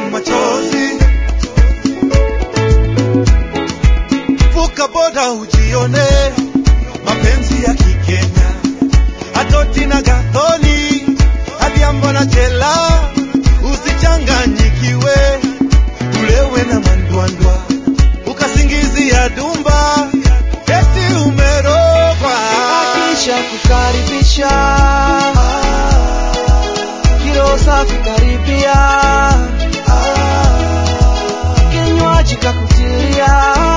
machozi. Vuka boda ujione mapenzi ya Kikenya, Atoti na Gathoni, Adhiambo na Chela, usichanganyikiwe, ulewe na mandwandwa, ukasingizia dumba, eti umerogwa. Kisha kukaribisha kilo safi karibia, kinywaji kakutilia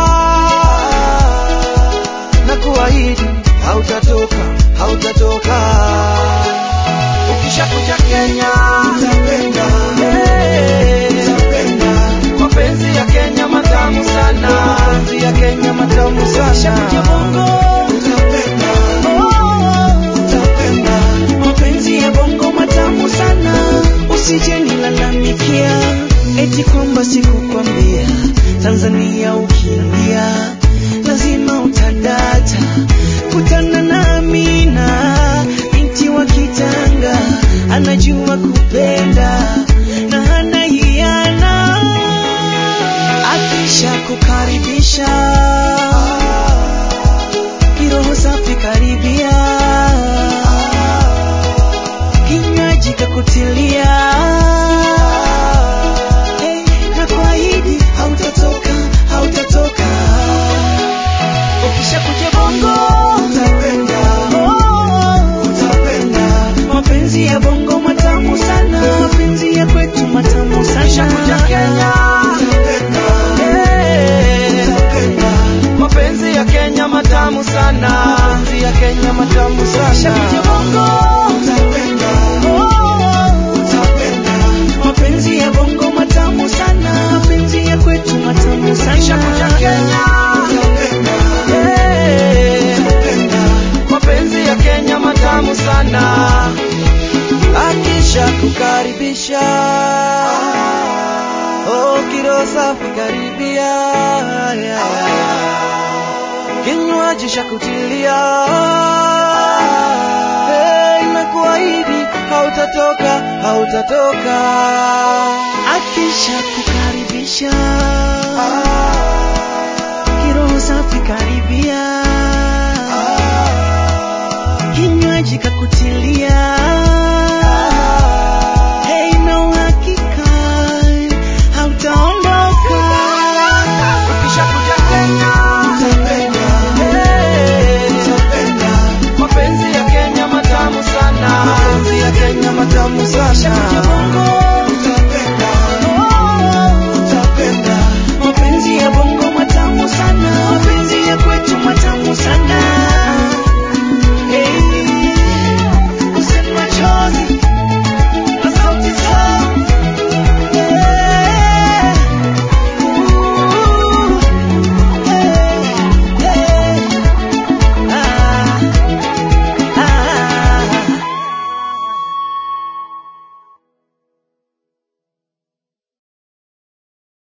na kuahidi hautatoka, hautatoka ukishakuja Kenya Utapenda, Eh, utapenda, mapenzi ya Kenya matamu sana, mapenzi ya Kenya matamu sana. Ukishakuja Bongo utapenda, utapenda. mapenzi ya bongo matamu sana, usije nilalamikia eti kwamba sikukwambia. Tanzania ukiingia lazima utadata, kutana na Amina binti wa Kitanga, anajua kupenda na hana hiana, akisha kukaribisha kiroho safi karibia kinywaji kakutilia hey, na kuahidi hautatoka hautatoka ukishakuja bongo Utapenda, oh, utapenda, mapenzi ya bongo matamu sana mapenzi ya kwetu matamu sana Ukishakuja Kenya utapenda, hey, utapenda, mapenzi ya Kenya matamu sana mapenzi ya Kenya matamu sana Ukishakuja bongo utapenda, oh, utapenda, mapenzi ya bongo matamu sana mapenzi ya kwetu matamu sana Ukishakuja Kenya utapenda, hey, utapenda. mapenzi ya Kenya matamu sana akisha kukaribisha oh, kilo safi karibia kinywaji cha kutilia hey, na kuahidi hautatoka hautatoka akisha kukaribisha